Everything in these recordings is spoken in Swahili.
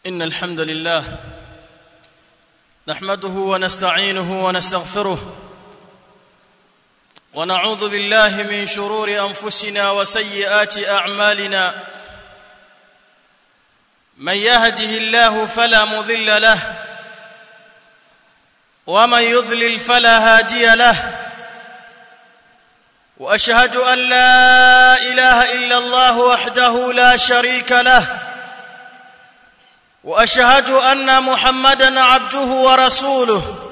إن الحمد لله نحمده ونستعينه ونستغفره ونعوذ بالله من شرور أنفسنا وسيئات أعمالنا من يهده الله فلا مضل له ومن يضلل فلا هادي له واشهد ان لا اله الا الله وحده لا شريك له واشهد ان محمدا عبده ورسوله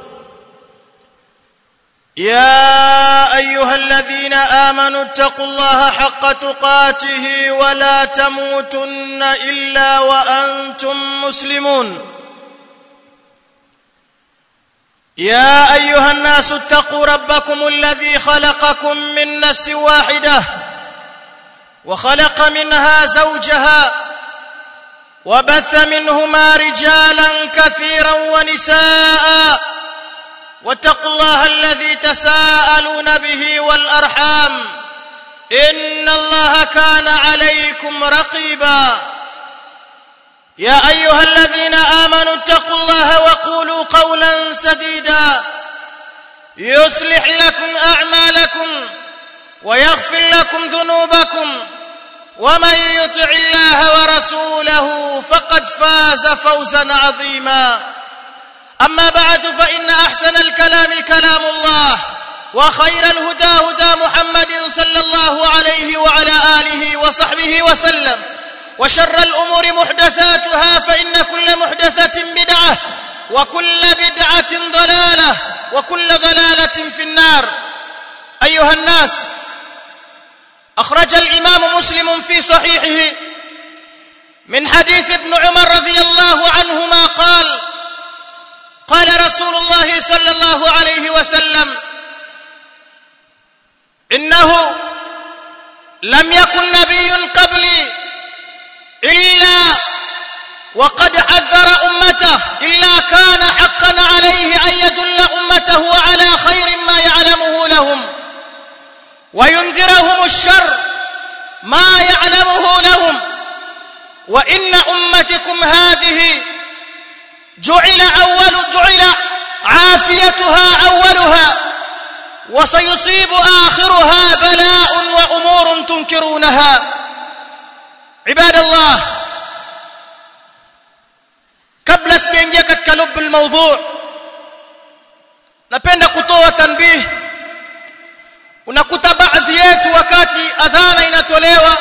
يا ايها الذين امنوا اتقوا الله حق تقاته ولا تموتن الا وانتم مسلمون يا ايها الناس اتقوا ربكم الذي خلقكم من نفس واحده وخلق منها زوجها وبث منهما رجالا كثيرا ونساء واتقوا الله الذي تساءلون به والارحام ان الله كان عليكم رقيبا يا ايها الذين امنوا اتقوا الله وقولوا قولا سديدا يصلح لكم اعمالكم ويغفر لكم ذنوبكم ومن يطع الله ورسوله فقد فاز فوزا عظيما اما بعد فان احسن الكلام كلام الله وخير الهدى هدى محمد صلى الله عليه وعلى اله وصحبه وسلم وشر الأمور محدثاتها فإن كل محدثة بدعة وكل بدعة ضلالة وكل ضلالة في النار أيها الناس أخرج الإمام مسلم في صحيحه من حديث ابن عمر رضي الله عنهما قال قال رسول الله صلى الله عليه وسلم إنه لم يكن نبي قبلي إلا وقد حذر أمته إلا كان حقا عليه أن يدل أمته على خير ما يعلمه لهم وينذرهم الشر ما يعلمه لهم وإن أمتكم هذه جعل أول جعل عافيتها أولها وسيصيب آخرها بلاء وأمور تنكرونها عباد الله kabla sijaingia katika lubu almawdhu napenda kutoa tanbih unakuta baadhi yetu wakati adhana inatolewa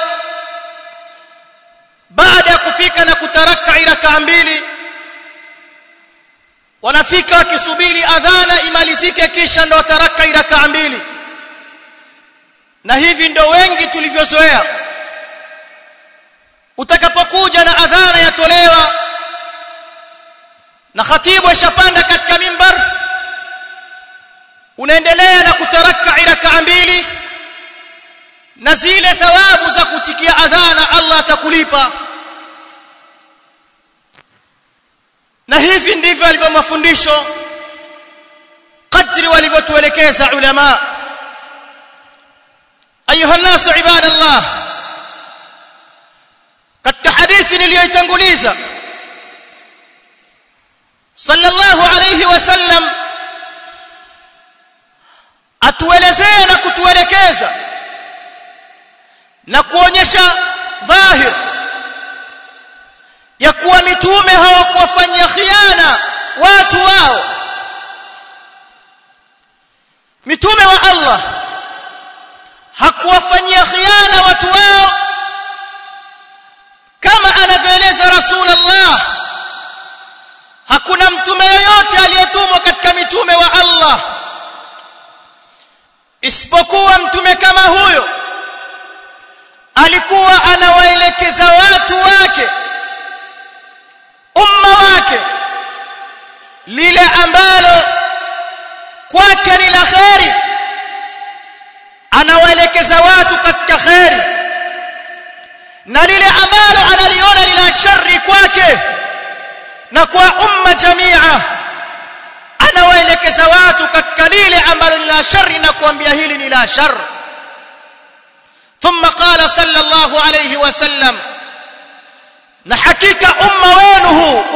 baada ya kufika na kutaraka rakaa mbili wanafika wakisubiri adhana imalizike kisha ndo wataraka rakaa mbili na hivi ndo wengi tulivyozoea utakapokuja na adhana yatolewa na khatibu ashapanda katika mimbar unaendelea na kutaraka rakaa mbili na zile thawabu za kutikia adhana Allah atakulipa na hivi ndivyo alivyo mafundisho kadri walivyotuelekeza ulama ayuha nasu ibadallah katika hadithi niliyoitanguliza sallallahu alayhi wasallam atuelezea na kutuelekeza na kuonyesha dhahir ya kuwa mitume hawakuwafanyia khiana watu wao mitume wa Allah hakuwafanyia khiana watu wao kama anavyoeleza rasulullah hakuna mtume yoyote aliyetumwa katika mitume wa Allah isipokuwa mtume kama huyo alikuwa anawaelekeza watu wake umma wake lile ambalo kwake ni la kheri anawaelekeza watu katika kheri na lile ambalo analiona lina shari kwake na kwa umma jamia anawaelekeza watu katika lile ambalo ni la shari na kuambia hili ni la shar ثم قال صلى الله عليه وسلم na hakika umma wenu huu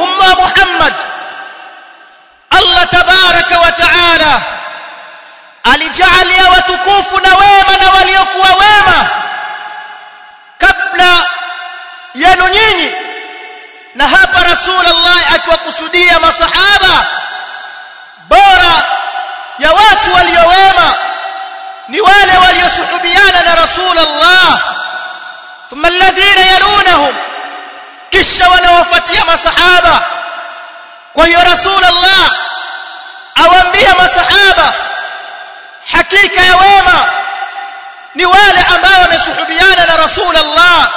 alijaalia watukufu na wema na waliokuwa wema kabla yenu nyinyi na hapa rasulullah akiwakusudia masahaba bora ya watu waliowema ni wale waliosuhubiana na rasulullah thumma alladhina yalunahum kisha wanawafuatia masahaba kwa hiyo rasulullah awaambia masahaba hakika ya wema ni wale ambao wamesuhubiana na rasulullah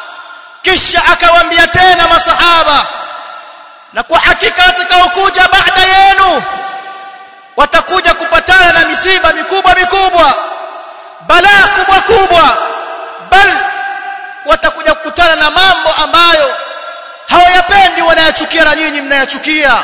kisha akawaambia tena masahaba na kwa hakika watakaokuja baada yenu watakuja kupatana na misiba mikubwa mikubwa balaa kubwa kubwa bal watakuja kukutana na mambo ambayo hawayapendi wanayachukia na nyinyi mnayachukia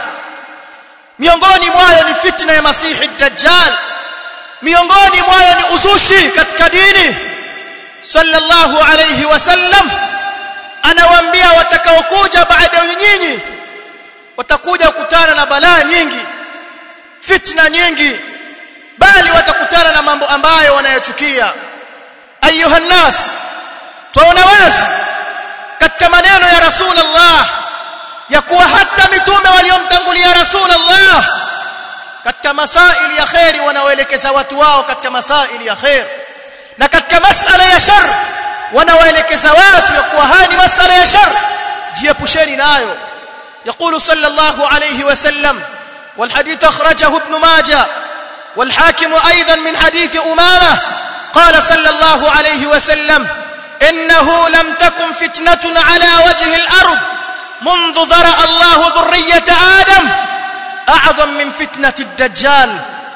miongoni mwayo ni fitna ya masihi dajjal miongoni mwayo ni uzushi katika dini sallallahu alayhi wasallam anawaambia watakaokuja baada ya nyinyi watakuja kukutana na balaa nyingi fitna nyingi bali watakutana na mambo ambayo wanayochukia ayuha nas tuona wazi katika maneno ya rasulullah ya kuwa hata mitume waliomtangulia rasulullah katika masaili ya khairi wanaoelekeza watu wao katika masaili ya khair na katika masala ya shar wanawaelekeza watu ya kuwa haya ni masala ya shar jiepusheni nayo يقول صلى الله عليه وسلم والحديث أخرجه ابن ماجه والحاكم أيضا من حديث أمامة قال صلى الله عليه وسلم إنه لم تكن فتنة على وجه الأرض منذ ذرأ الله ذرية آدم أعظم من فتنة الدجال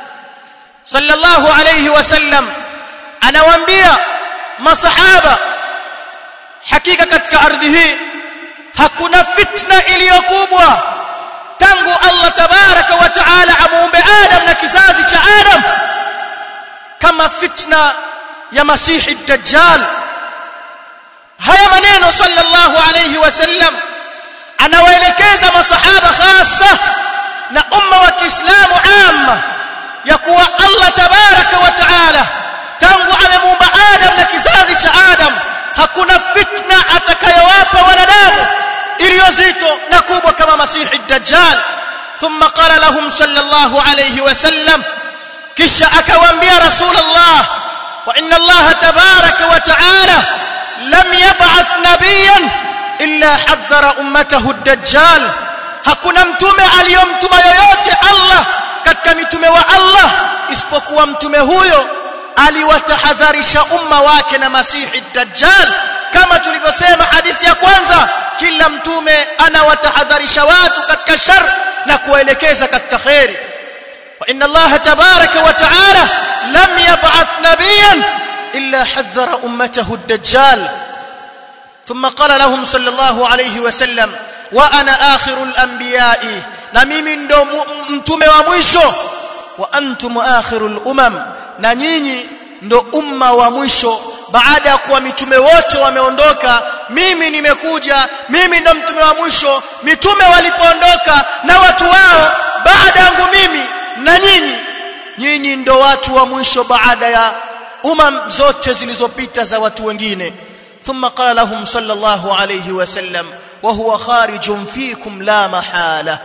صلى الله عليه وسلم أنا وانبيا ما صحابة حقيقة كتك أرضه hakuna fitna iliyokubwa tangu Allah tabaraka wa taala amuumbe Adam na kizazi cha Adam kama fitna ya Masihi Dajjal haya maneno sallallahu alayhi wasallam anawaelekeza masahaba hasa na umma wa Kiislamu amma ya kuwa Allah tabaraka wa taala tangu amemuumba Adam na kizazi cha Adam hakuna fitna atakayowapa wanadamu iliyozito na kubwa kama masihi dajjal thumma qala lahum sallallahu alayhi wasallam kisha akawaambia rasulullah wa inna allaha tabaraka wa taala lam yab'ath nabiyan illa hadhara ummatahu dajjal hakuna mtume aliyomtuma yoyote Allah katika mitume wa Allah isipokuwa mtume huyo aliwatahadharisha umma wake na masihi dajjal kama tulivyosema hadithi ya kwanza kila mtume anawatahadharisha watu katika shar na kuwaelekeza katika khairi wa inna Allah tabaraka wa taala lam yab'ath nabiyan illa hadhara ummatahu ad-dajjal thumma qala lahum sallallahu alayhi wa sallam wa ana akhirul anbiya'i na mimi ndo mtume wa mwisho wa antum akhirul umam na nyinyi ndo umma wa mwisho baada ya kuwa mitume wote wameondoka mimi nimekuja mimi ndo mtume wa mwisho mitume walipoondoka na watu wao baada yangu mimi na nyinyi nyinyi ndo watu wa mwisho baada ya umam zote zilizopita za watu wengine ثم قال لهم صلى الله عليه وسلم وهو خارج فيكم لا محاله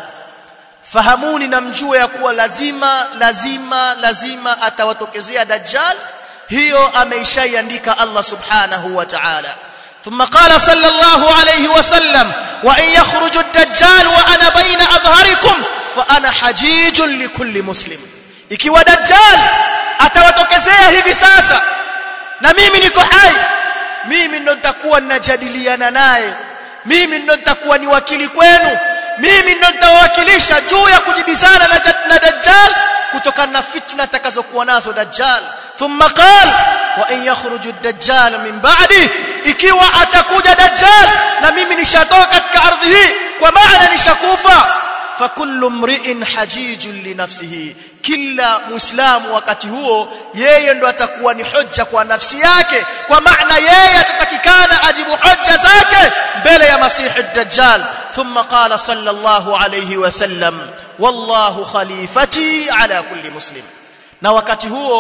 fahamuni na mjue ya kuwa lazima lazima lazima atawatokezea dajjal hiyo ameishaiandika Allah subhanahu wa ta'ala ثم قال صلى الله عليه وسلم وان يخرج الدجال وانا بين اظهركم فانا حجيج لكل مسلم ikiwa dajjal atawatokezea hivi sasa na mimi niko hai mimi ndo nitakuwa ninajadiliana naye mimi ndo nitakuwa ni wakili kwenu mimi ndo nitawawakilisha juu ya kujibizana na, na dajjal kutokana na fitna atakazokuwa nazo dajjal thumma qal wa in yakhruju ad-dajjal min ba'di ikiwa atakuja dajjal na mimi nishatoka katika ardhi hii kwa maana nishakufa fakullu mri'in hajijun li nafsihi kila muislamu wakati huo yeye ndo atakuwa ni hoja kwa nafsi yake kwa maana yeye atatakikana ajibu hoja zake mbele ya masihi ad-dajjal thumma qala sallallahu alayhi wasallam wallahu khalifati ala kulli muslim na wakati huo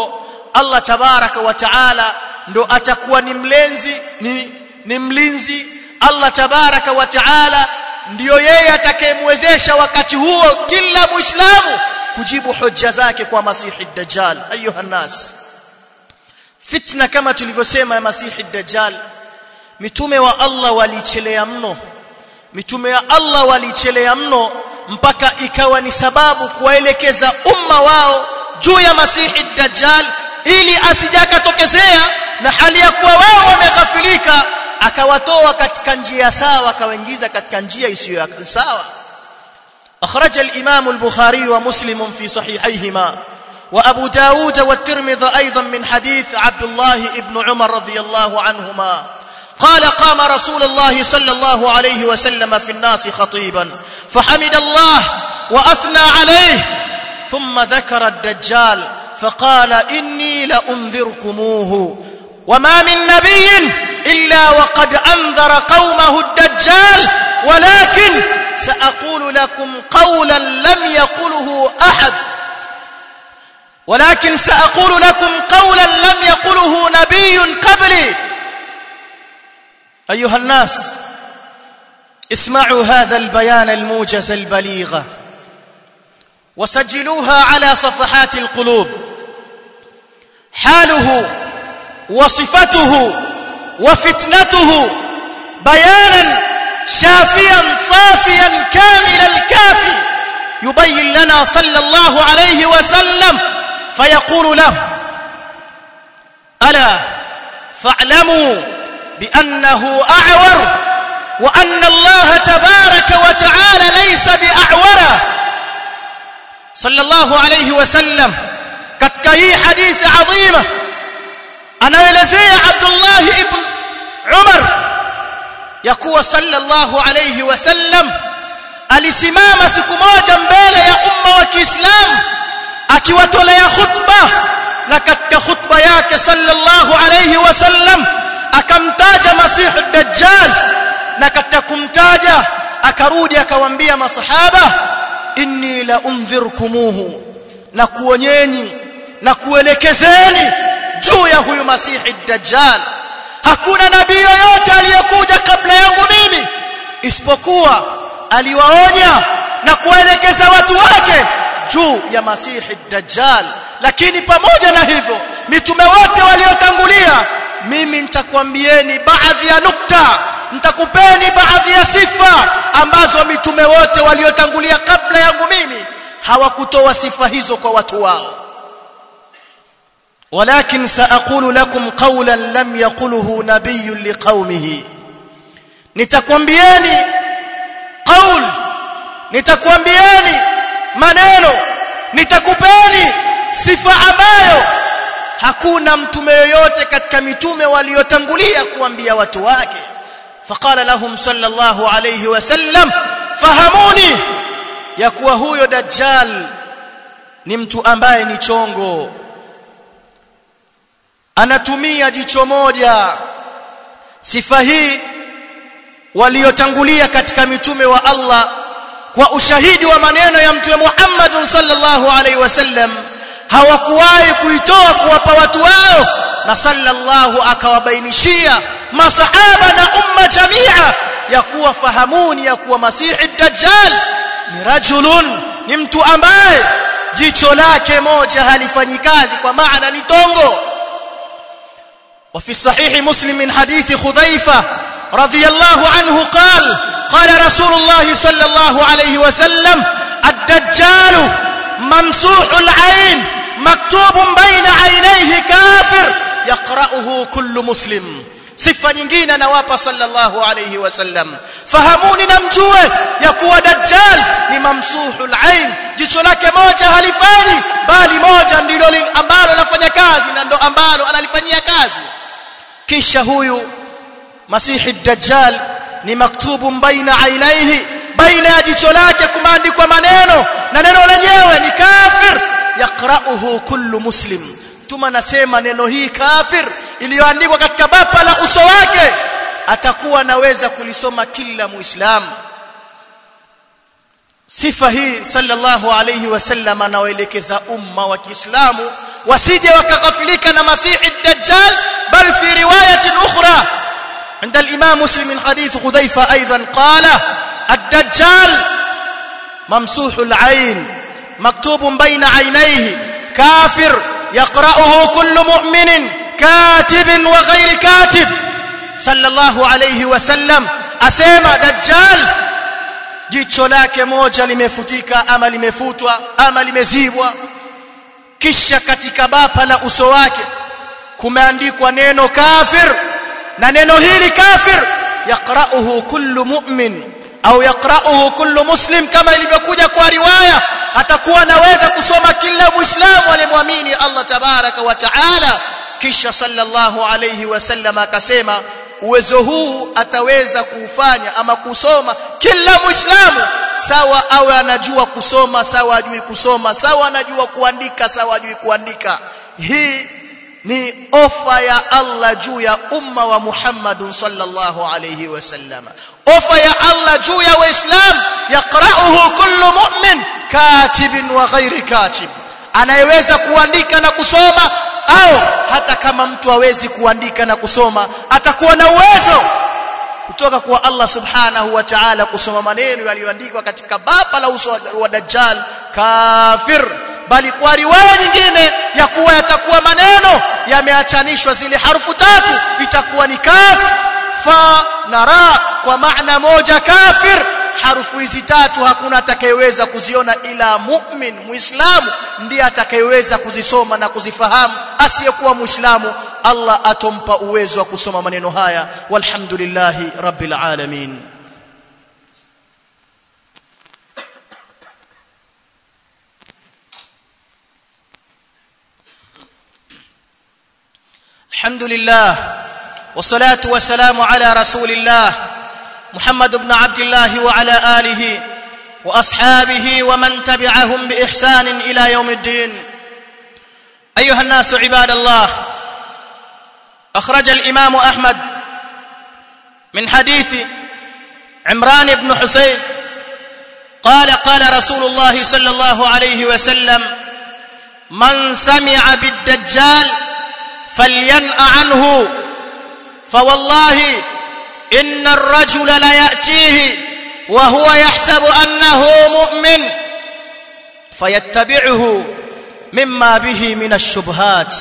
Allah tabaraka wa taala ndo atakuwa ni mlenzi ni, ni mlinzi Allah tabaraka wa taala ndiyo yeye atakayemwezesha wakati huo kila muislamu kujibu hoja zake kwa masihi dajjal ayuha nas fitna kama tulivyosema ya masihi dajjal mitume wa Allah walichelea mno mitume ya Allah walichelea mno mpaka ikawa ni sababu kuwaelekeza umma wao juu ya masihi dajjal ili asijakatokezea na hali ya kuwa wao wameghafilika akawatoa katika njia sawa akawaingiza katika njia isiyo sawa أخرج الإمام البخاري ومسلم في صحيحيهما وأبو داود والترمذي أيضا من حديث عبد الله بن عمر رضي الله عنهما قال قام رسول الله صلى الله عليه وسلم في الناس خطيبا فحمد الله وأثنى عليه ثم ذكر الدجال فقال إني لأنذركموه وما من نبي إلا وقد أنذر قومه الدجال ولكن سأقول لكم قولا لم يقله أحد ولكن سأقول لكم قولا لم يقله نبي قبلي أيها الناس اسمعوا هذا البيان الموجز البليغ وسجلوها على صفحات القلوب حاله وصفته وفتنته بيانا شافيا صافيا كامل الكافي يبين لنا صلى الله عليه وسلم فيقول له ألا فاعلموا بأنه أعور وأن الله تبارك وتعالى ليس بأعور صلى الله عليه وسلم katika hii hadithi adhima anaelezea Abdullah ibn Umar ya kuwa sallallahu alayhi wasallam alisimama siku moja mbele ya umma wa Kiislamu akiwatolea khutba na katika khutba yake sallallahu alayhi wasallam akamtaja masihu dajjal na katika kumtaja akarudi akawaambia masahaba inni la undhirkumuhu na kuonyeni na kuelekezeni juu ya huyu masihi dajjal hakuna nabii yoyote aliyekuja kabla yangu mimi isipokuwa aliwaonya na kuwaelekeza watu wake juu ya masihi dajjal lakini pamoja na hivyo mitume wote waliotangulia mimi nitakwambieni baadhi ya nukta nitakupeni baadhi ya sifa ambazo mitume wote waliotangulia kabla yangu mimi hawakutoa sifa hizo kwa watu wao ولكن سأقول لكم قولا لم يقله نبي لقومه nitakwambieni qaul nitakwambieni maneno nitakupeni sifa ambayo hakuna mtume yoyote katika mitume waliotangulia kuambia watu wake faqala lahum sallallahu alayhi wasallam fahamuni ya kuwa huyo dajjal ni mtu ambaye ni chongo anatumia jicho moja sifa hii waliotangulia katika mitume wa Allah kwa ushahidi wa maneno ya mtume Muhammad sallallahu alaihi wasallam hawakuwahi kuitoa kuwapa watu wao na sallallahu akawabainishia masahaba na umma jamia ya kuwa fahamuni ya kuwa masihi dajjal ni rajulun ni mtu ambaye jicho lake moja halifanyi kazi kwa maana ni tongo وفي الصحيح مسلم من حديث خذيفة رضي الله عنه قال قال رسول الله صلى الله عليه وسلم الدجال ممسوح العين مكتوب بين عينيه كافر يقرأه كل مسلم sifa nyingine anawapa sallallahu alayhi wasallam fahamuni na mjue ya kuwa dajjal ni mamsuhul ain jicho lake moja halifanyi bali moja ndilo ambalo lafanya kazi na ndo ambalo analifanyia kazi kisha huyu masihi dajjal ni maktubu baina ainaihi baina ya jicho lake kumeandikwa maneno na neno lenyewe ni kafir yaqra'uhu kullu muslim tuma nasema neno hii kafir iliyoandikwa katika bapa la uso wake atakuwa anaweza kulisoma kila muislamu sifa hii sallallahu alayhi wasallam anaoelekeza umma wa Kiislamu wasije wakaghafilika na masihi dajjal bal fi riwayatin ukhra عند الإمام مسلم من حديث خذيفة أيضا قال الدجال ممسوح العين مكتوب بين عينيه كافر يقرأه كل مؤمن كاتب وغير كاتب صلى الله عليه وسلم أسيما دجال jicho lake moja limefutika ama limefutwa ama limezibwa kisha katika bapa la uso wake kumeandikwa neno kafir na neno hili kafir yaqra'uhu kullu mu'min au yaqra'uhu kullu muslim kama ilivyokuja kwa riwaya atakuwa anaweza kusoma kila muislamu aliyemwamini Allah tabaraka wa taala kisha sallallahu alayhi wasallam akasema uwezo huu ataweza kuufanya ama kusoma kila muislamu sawa awe anajua kusoma sawa ajui kusoma sawa anajua kuandika sawa ajui kuandika hii ni ofa ya Allah juu ya umma wa Muhammadun sallallahu alayhi wasallam ofa ya Allah juu ya waislam yaqra'uhu kullu mu'min katibin wa ghairi katib anayeweza kuandika na kusoma au hata kama mtu hawezi kuandika na kusoma atakuwa na uwezo kutoka kwa Allah subhanahu wa ta'ala kusoma maneno yaliyoandikwa katika baba la uso wa dajjal kafir bali kwa riwaya nyingine ya kuwa yatakuwa maneno yameachanishwa zile harufu tatu itakuwa ni kaf fa na ra kwa maana moja kafir harufu hizi tatu hakuna atakayeweza kuziona ila mu'min muislamu ndiye atakayeweza kuzisoma na kuzifahamu asiyekuwa muislamu Allah atompa uwezo wa kusoma maneno haya walhamdulillahi rabbil alamin الحمد لله والصلاة والسلام على رسول الله محمد بن عبد الله وعلى آله وأصحابه ومن تبعهم بإحسان إلى يوم الدين أيها الناس عباد الله أخرج الإمام أحمد من حديث عمران بن حسين قال قال رسول الله صلى الله عليه وسلم من سمع بالدجال فلينأ عنه فوالله إن الرجل ليأتيه وهو يحسب أنه مؤمن فيتبعه مما به من الشبهات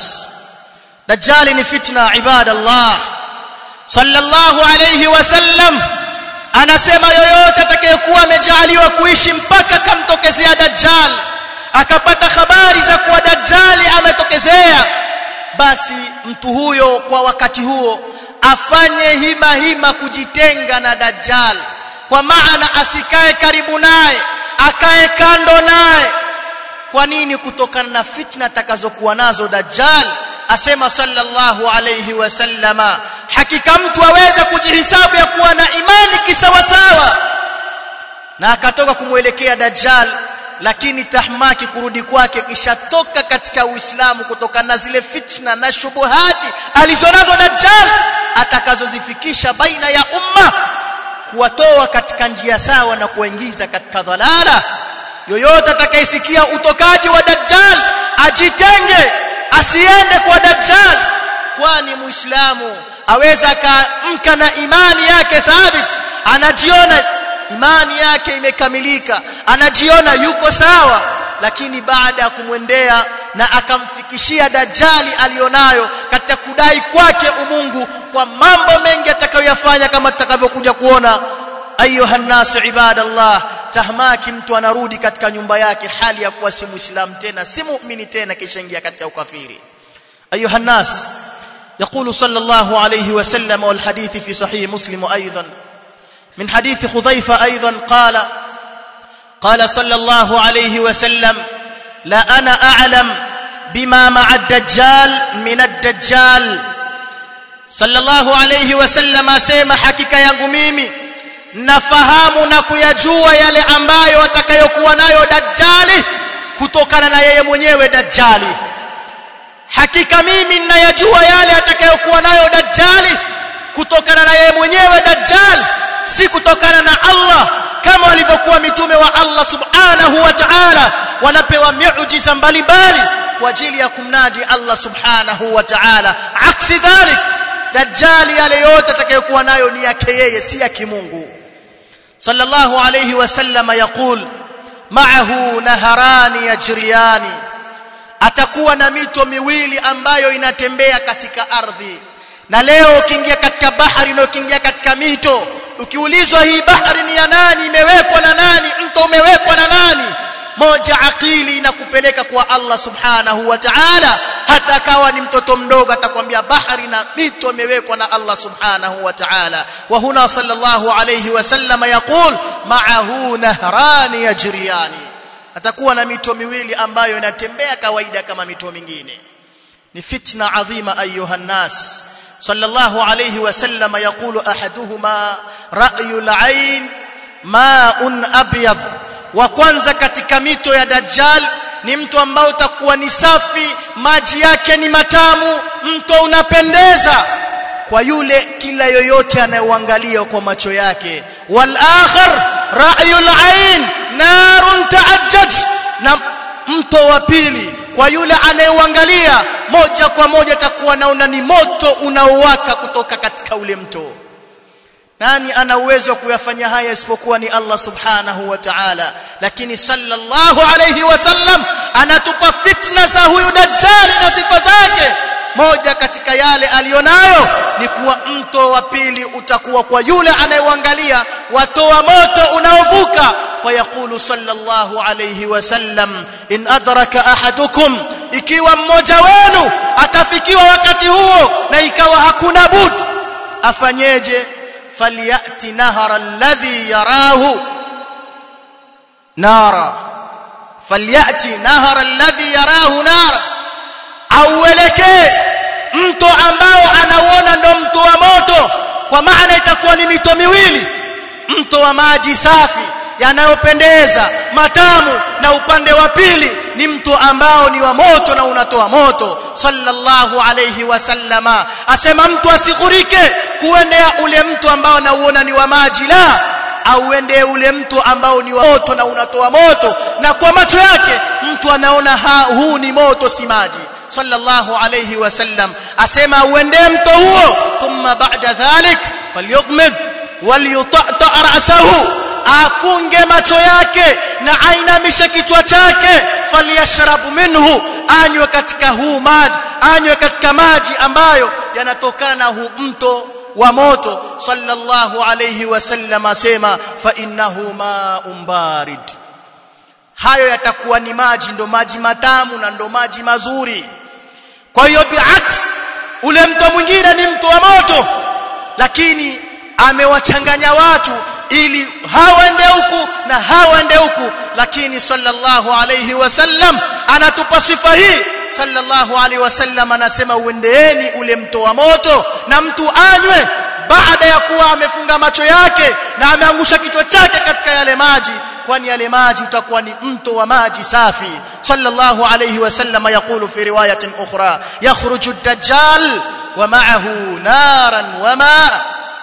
دجال فتنة عباد الله صلى الله عليه وسلم anasema yoyote atakayekuwa amejaliwa kuishi mpaka kamtokezea dajjal akapata habari za kuwa dajjali ametokezea basi mtu huyo kwa wakati huo afanye hima hima kujitenga na dajjal kwa maana asikae karibu naye akae kando naye kwa nini kutokana na fitna atakazokuwa nazo dajjal asema sallallahu alayhi wasallama hakika mtu aweze kujihisabu ya kuwa na imani kisawasawa na akatoka kumwelekea dajjal lakini tahmaki kurudi kwake kishatoka katika uislamu kutokana na zile fitna na shubuhati alizonazo dajjal atakazozifikisha baina ya umma kuwatoa katika njia sawa na kuwaingiza katika dhalala yoyote atakayesikia utokaji wa dajjal ajitenge asiende kwa dajjal kwani muislamu aweza akaamka na imani yake thabit anajiona imani yake imekamilika anajiona yuko sawa lakini baada ya kumwendea na akamfikishia dajjali alionayo katika kudai kwake umungu kwa mambo mengi atakayoyafanya kama tutakavyokuja kuona ayuha nasu ibadallah tahmaki mtu anarudi katika nyumba yake hali ya kuwa si muislamu tena si muumini tena kisha ingia katika ukafiri ayuha nas يقول صلى الله عليه وسلم والحديث في صحيح مسلم ايضا من حديث خضيفه ايضا قال قال صلى الله عليه وسلم لا انا اعلم بما مع الدجال من الدجال صلى الله عليه وسلم asema hakika yangu mimi nafahamu na kuyajua yale ambayo atakayokuwa nayo dajjali kutokana na yeye mwenyewe dajjali hakika mimi ninayajua yale atakayokuwa nayo dajjali kutokana na yeye mwenyewe dajjal si kutokana na Allah kama walivyokuwa mitume wa Allah subhanahu wa ta'ala wanapewa miujiza mbalimbali kwa ajili ya kumnadi Allah subhanahu wa ta'ala aksi dhalik dajjali yale yote atakayokuwa nayo ni yake yeye si ya kimungu sallallahu alayhi wasallam yaqul ma'ahu naharani yajriyani atakuwa na mito miwili ambayo inatembea katika ardhi na leo ukiingia katika bahari na ukiingia katika mito ukiulizwa hii bahari ni ya nani imewekwa na nani mto umewekwa na nani moja akili inakupeleka kwa Allah subhanahu wa ta'ala hata kawa ni mtoto mdogo atakwambia bahari na mito imewekwa na Allah subhanahu wa ta'ala wa huna sallallahu alayhi wasallam yaqul ma'ahu nahrani yajriyani atakuwa na mito miwili ambayo inatembea kawaida kama mito mingine ni fitna adhima ayuha nas sallallahu alayhi wasallam yaqulu ahaduhuma ra'yul ayn ma'un abyad wa kwanza katika mito ya dajjal ni mto ambao utakuwa ni safi maji yake ni matamu mto unapendeza kwa yule kila yoyote anayeuangalia kwa macho yake wal akhar ra'yul ayn narun ta'ajjaj na mto wa pili kwa yule anayeuangalia moja kwa moja atakuwa naona ni moto unaowaka kutoka katika ule mto nani ana uwezo wa kuyafanya haya isipokuwa ni Allah subhanahu wa ta'ala lakini sallallahu alayhi wasallam anatupa fitna za huyu dajjali na sifa zake moja katika yale alionayo ni kuwa mto wa pili utakuwa kwa yule anayeuangalia watoa moto unaovuka fayaqulu sallallahu alayhi wasallam in adraka ahadukum ikiwa mmoja wenu atafikiwa wakati huo na ikawa hakuna bud afanyeje falyati nahara alladhi yarahu nara falyati nahara alladhi yarahu nara auelekee mto ambao anauona ndo mto wa moto kwa maana itakuwa ni mito miwili mto wa maji safi yanayopendeza matamu na upande wa pili ni mto ambao ni wa moto na unatoa moto sallallahu alayhi wasallama asema mtu asighurike kuendea ule mto ambao nauona ni wa maji la auende ule mto ambao ni wa moto na unatoa moto na kwa macho yake mtu anaona ha, huu ni moto si maji sallallahu alayhi wasallam asema uende mto huo thumma ba'da dhalik falyughmid walyutata ra'sahu afunge macho yake na ainamishe kichwa chake falyashrabu minhu anywe katika huu maji anywe katika maji ambayo yanatokana na huu mto wa moto sallallahu alayhi wasallam asema fa innahu ma'un barid hayo yatakuwa ni maji ndo maji matamu na ndo maji mazuri kwa hiyo biaks ule mto mwingine ni mto wa moto lakini amewachanganya watu ili hawaende huku na hawaende huku lakini sallallahu alayhi wasallam anatupa sifa hii sallallahu alayhi wasallam anasema uendeeni ule mto wa moto na mtu anywe baada ya kuwa amefunga macho yake na ameangusha kichwa chake katika yale maji kwani yale maji utakuwa ni mto wa maji safi sallallahu alayhi wasallam yaqulu fi riwayatin ukhra yakhruju ad-dajjal wa ma'ahu naran wa ma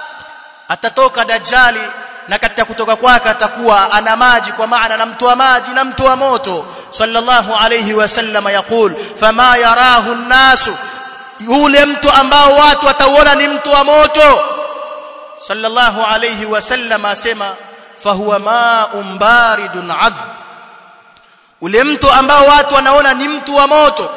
atatoka dajjali na katika kutoka kwake atakuwa ana maji kwa maana na mtu wa maji na mtu wa moto sallallahu alayhi wasallam yaqul fama yarahu an-nasu yule mtu ambao watu watauona ni mtu wa moto sallallahu alayhi wasallam asema fahuwa ma'un baridun adhb ule mtu ambao watu wanaona ni mtu wa moto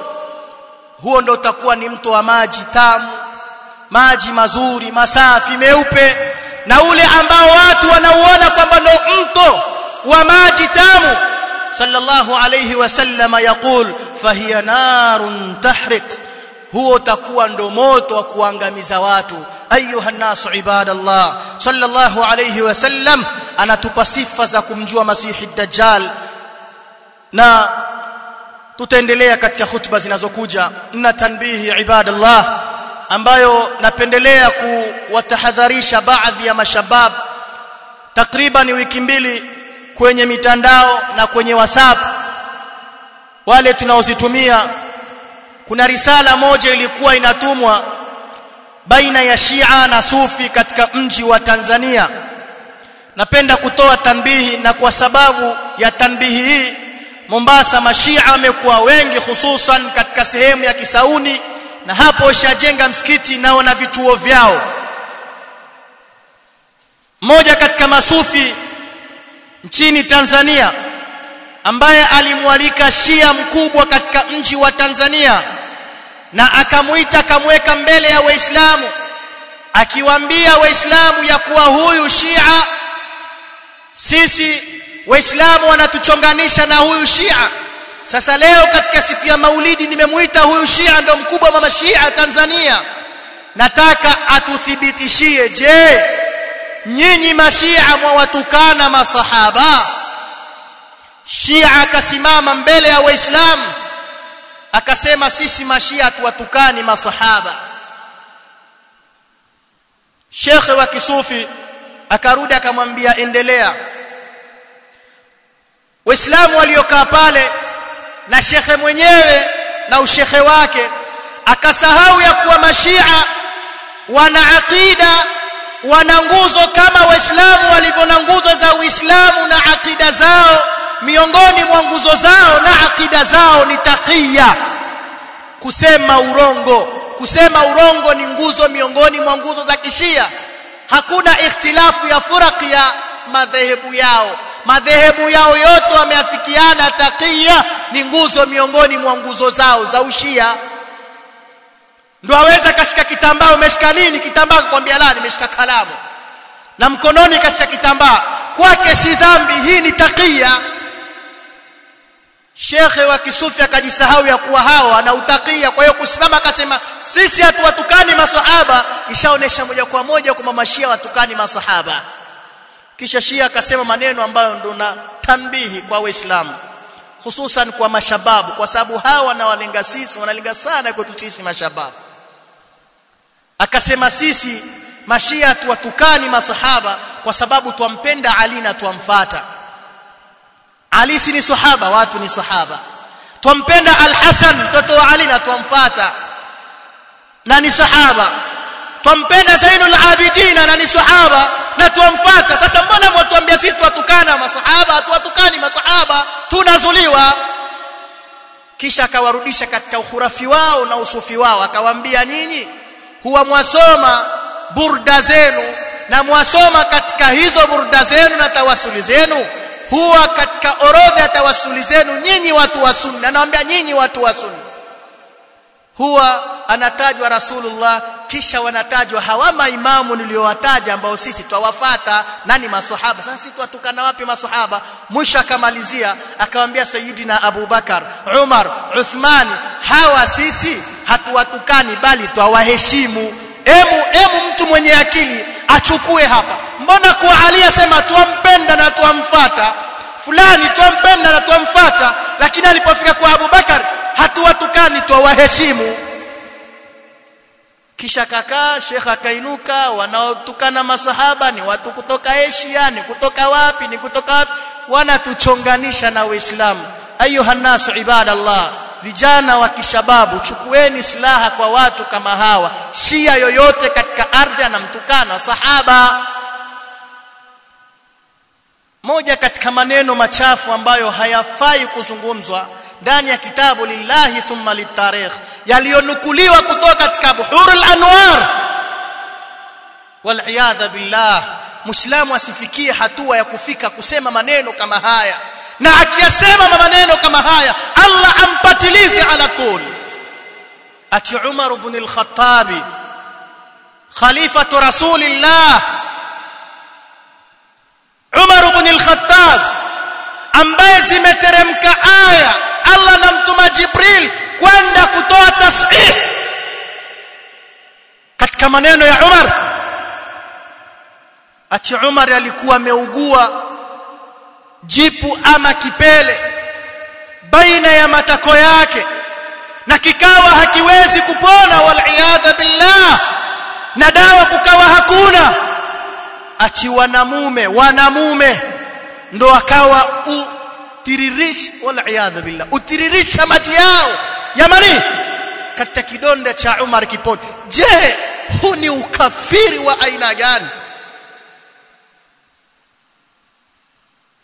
huo ndo utakuwa ni mto wa maji tamu maji mazuri masafi meupe na ule ambao watu wanauona kwamba ndo mto wa maji tamu sallallahu alayhi wasallam yaqul fahiya narun tahriq huo utakuwa ndo moto wa kuangamiza watu ayuha nasu ibadallah sallallahu alayhi wasallam anatupa sifa za kumjua masihi dajjal na tutaendelea katika hutuba zinazokuja na tanbihi ibadallah ambayo napendelea kuwatahadharisha baadhi ya mashabab takriban wiki mbili kwenye mitandao na kwenye WhatsApp wale tunaozitumia kuna risala moja ilikuwa inatumwa baina ya Shia na Sufi katika mji wa Tanzania napenda kutoa tanbihi na kwa sababu ya tanbihi hii Mombasa mashia wamekuwa wengi hususan katika sehemu ya Kisauni na hapo washajenga msikiti nao na vituo vyao mmoja katika masufi nchini Tanzania ambaye alimwalika Shia mkubwa katika mji wa Tanzania na akamuita akamweka mbele ya Waislamu akiwaambia Waislamu ya kuwa huyu Shia sisi Waislamu wanatuchonganisha na huyu Shia sasa leo katika siku ya Maulidi nimemuita huyu Shia ndo mkubwa wa mashia Tanzania nataka atuthibitishie je nyinyi mashia mwawatukana masahaba Shia akasimama mbele ya Waislamu akasema sisi mashia tuwatukani masahaba Shekhe wa Kisufi akarudi akamwambia endelea Waislamu waliokaa pale na shekhe mwenyewe na ushekhe wake akasahau ya kuwa mashia wana aqida wana nguzo kama waislamu walivyo na nguzo za uislamu na aqida zao miongoni mwa nguzo zao na aqida zao ni taqiya kusema urongo kusema urongo ni nguzo miongoni mwa nguzo za kishia hakuna ikhtilafu ya furaqi ya madhehebu yao madhehebu yao yote wameafikiana taqiya ni nguzo miongoni mwa nguzo zao za ushia ndio aweza kashika kitambaa umeshika nini kitambaa kwambia la nimeshika kalamu na mkononi kashika kitambaa kwake si dhambi hii ni taqiya shekhe wa kisufi akajisahau ya kuwa hawa anautakia kwa hiyo kusimama akasema sisi hatuwatukani masahaba ishaonesha moja kwa moja kwamba mashia watukani masahaba kisha shia akasema maneno ambayo ndo na tanbihi kwa waislamu hususan kwa mashababu kwa sababu hawa wanawalenga sisi wanalenga sana kwetu sisi mashababu akasema sisi mashia tuwatukani masahaba kwa sababu twampenda Ali na twamfata Ali si ni sahaba watu ni sahaba twampenda Al-Hasan mtoto wa Ali na twamfata na ni sahaba twampenda Zainul Abidin na ni sahaba na twamfata sasa mbona mwatuambia sisi twatukana masahaba tuwatukani masahaba tunazuliwa kisha akawarudisha katika ukhurafi wao na usufi wao akawaambia nyinyi huwa mwasoma burda zenu na mwasoma katika hizo burda zenu na tawasuli zenu huwa katika orodha ya tawasuli zenu nyinyi watu wa sunna anawaambia nyinyi watu wa sunna huwa anatajwa rasulullah kisha wanatajwa hawa maimamu niliowataja ambao sisi twawafata nani maswahaba sasa sisi twatukana wapi maswahaba mwisho akamalizia akamwambia sayidina abubakar umar uthman hawa sisi hatuwatukani bali twawaheshimu emu emu mtu mwenye akili achukue hapa mbona kwa ali asema twampenda na twamfata fulani twampenda na twamfata lakini alipofika kwa abubakar hatuwatukani twawaheshimu kisha kakaa shekh akainuka wanaotukana masahaba ni watu kutoka Asia ni kutoka wapi ni kutoka wapi wanatuchonganisha na waislamu ayuha nasu ibadallah vijana wa kishababu chukueni silaha kwa watu kama hawa shia yoyote katika ardhi anamtukana sahaba moja katika maneno machafu ambayo hayafai kuzungumzwa ndani ya kitabu lillahi thumma litarikh yaliyonukuliwa kutoka katika buhurul anwar wal billah muislamu asifikie hatua ya kufika kusema maneno kama haya na akiyasema maneno kama haya Allah ampatilize ala tul ati Umar ibn al-Khattab khalifatu rasulillah Umar ibn al-Khattab ambaye zimeteremka aya Allah namtuma Jibril kwenda kutoa tasbih katika maneno ya Umar ati Umar alikuwa ameugua jipu ama kipele baina ya matako yake na kikawa hakiwezi kupona wal billah na dawa kukawa hakuna ati wanamume wanamume ndo akawa utirirish wal billah utiririsha maji yao yamani katika kidonda cha Umar kiponi je huu ni ukafiri wa aina gani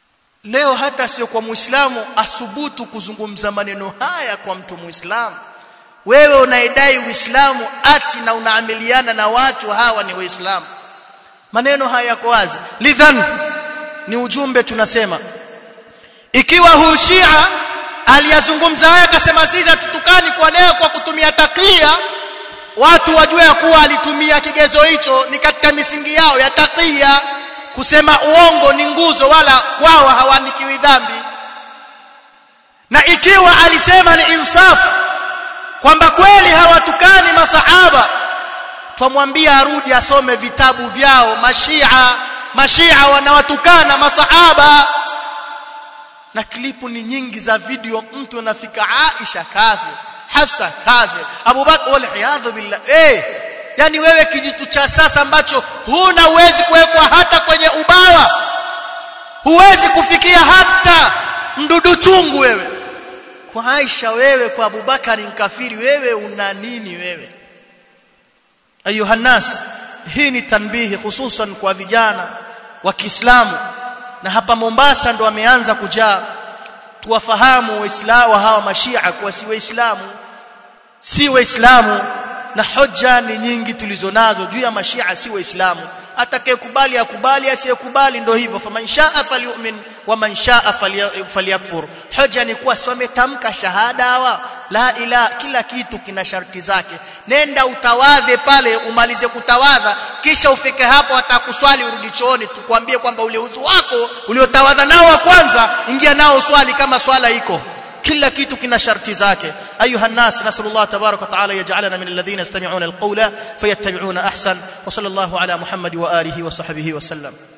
leo hata sio kwa muislamu asubutu kuzungumza maneno haya kwa mtu muislamu wewe unaidai uislamu ati na unaamiliana na watu hawa ni waislamu maneno haya yako wazi lidhan ni ujumbe tunasema ikiwa huu shia aliyazungumza haya akasema sisi tutukani kwa leo kwa kutumia takia watu wajue ya kuwa alitumia kigezo hicho ni katika misingi yao ya takia kusema uongo ni nguzo wala kwao hawanikiwi dhambi na ikiwa alisema ni insafu kwamba kweli hawatukani masahaba twamwambia arudi asome vitabu vyao mashia mashia wanawatukana masahaba na klipu ni nyingi za video mtu anafika Aisha kafir Hafsa kafir Abu Bakr wal iyadhu billah eh yani wewe kijitu cha sasa ambacho huna uwezi kuwekwa hata kwenye ubawa huwezi kufikia hata mdudu chungu wewe kwa Aisha wewe kwa Abubakari mkafiri wewe una nini wewe ayuha nas hii ni tanbihi hususan kwa vijana wa Kiislamu na hapa Mombasa ndo wameanza kujaa tuwafahamu waislamu hawa mashia kwa si waislamu si waislamu na hoja ni nyingi tulizonazo juu ya mashia si waislamu atakayekubali akubali asiyekubali ndo hivyo faman shaa falyu'min wa man shaa falyakfur hoja ni kuwa si wametamka shahada hawa la ila kila kitu kina sharti zake nenda utawadhe pale umalize kutawadha kisha ufike hapo atakuswali urudi chooni tukwambie kwamba ule udhu wako uliotawadha nao wa kwanza ingia nao swali kama swala iko kila kitu kina sharti zake ayuha nas nasallallahu tabaraka wa taala yaj'alana min alladhina yastami'una alqawla fayattabi'una ahsan wa sallallahu ala muhammad wa alihi wa sahbihi wa sallam